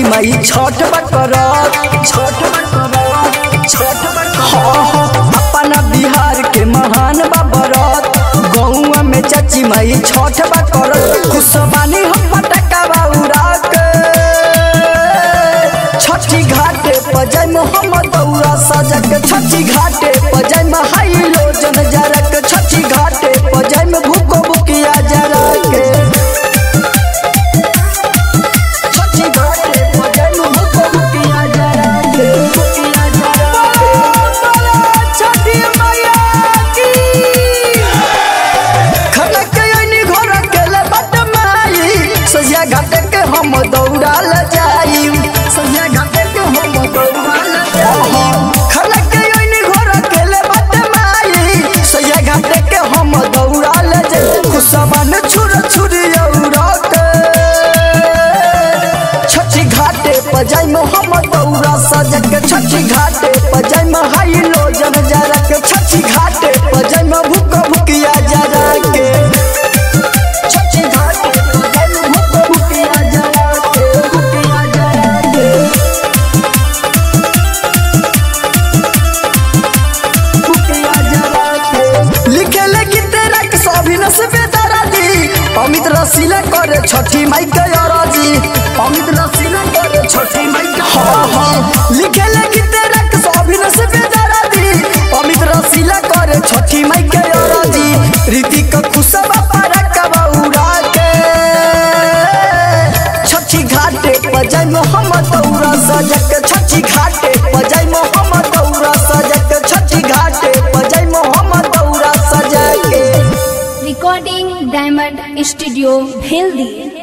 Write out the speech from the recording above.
माई छठ बकरत छठ बकरत छठ बकरत अपना बिहार के महान बाबरत गौआ में चाची माई छठ बकरत खुशबानी हम पटका बाउरा के छठी घाटे पजय मोहम्मद दौरा सजक छठी घाटे पजय में हाई लोजन जरक छठी घाटे पजय में भूको बुकिया जरक छठी घाटे पजय में भूको बुकिया जरक बुकिया जरक छठी मैया की खनक यनी घर केले बट माई सजिया घाटे के हम दौड़ाल जाई सजिया घाटे के हम दौड़ाल जाई खनक यनी घर केले बट माई सजिया घाटे के हम दौड़ाल जाई खुशबन छुर छुरी औरत छठी घाटे पजाई मोहम्मद दौरा सजक छठी घाटे पजाई में हाई लोजन जरक छठी घाटे पजाई में भूक भुकिया जरक छठी घाटे पजाई में भूक भुकिया जरक भुकिया जरक भुकिया जरक लिखे लगी तेरा के सभी से बेदारा दी अमित रसीला करे छठी माई के अराजी अमित रसीला करे छठी माई के हाँ हाँ लिखे लगी तेरा के सभी से बेदारा दी अमित रसीला करे छठी माई के अराजी ऋतिक खुशबा पारा कबौरा के छठी घाटे पजय मोहम्मद दौरा सजक छठी घाटे पजय मोहम्मद दौरा सजक छठी घाटे पजय मोहम्मद दौरा सजक Recording Diamond Studio, Bheldi.